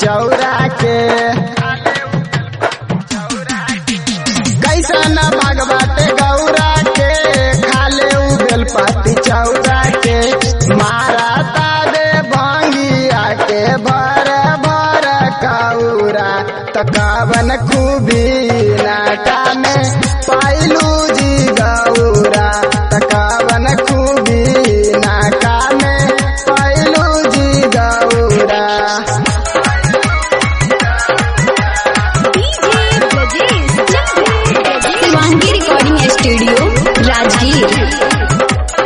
चौरा के कैसन बाग बाटे गौरा के खाले उ बेलपति चौरा के मारा तारे भंगिया के भर भर कौरा तकावन खूबी नाटा में पाइलू जी गौरा तकावन खूबी नाटा में पाइलू जी Gaura DJ Brajesh Chandra Shivangi recording studio Rajgir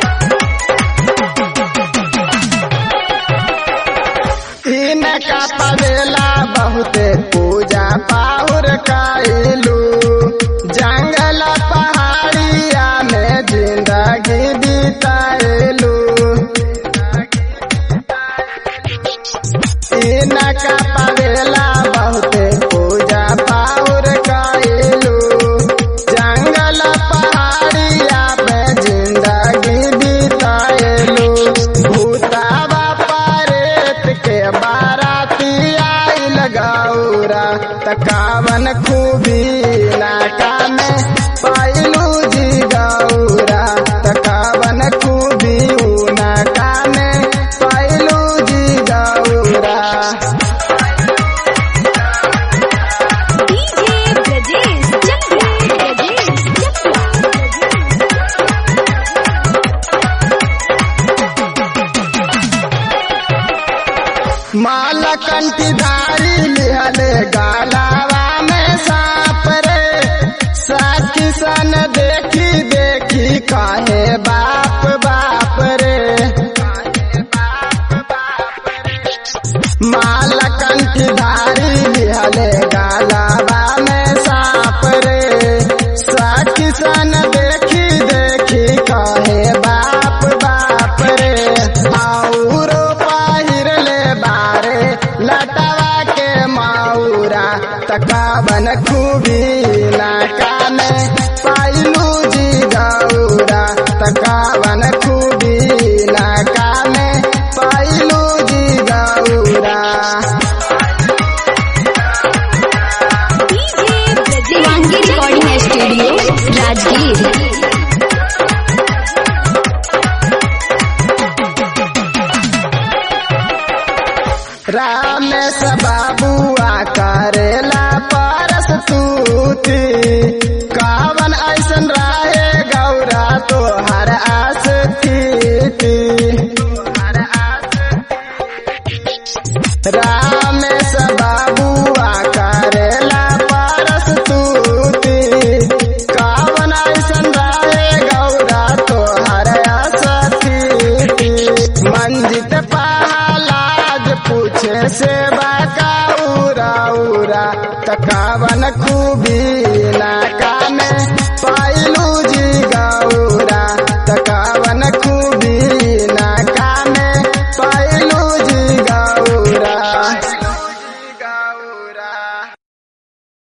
इनका पवेला बहुते पूजा पाहुर कैलू जंगल पहाड़िया में जिंदगी बिताएलू इनका पवेला बहुते पूजा पाहुर कैलू जंगल पहाड़िया में जिंदगी बिताएलू भूतावा परेत के बाराती आइल गौरा तकावन खूबी नाका में पाइलू जी गौरा तकावन खूबी ऊ नाका में पाइलू जी गौरा डीजे ब्रजेश चंद्र ब्रजेश माला कंठीधारी लिहले गाला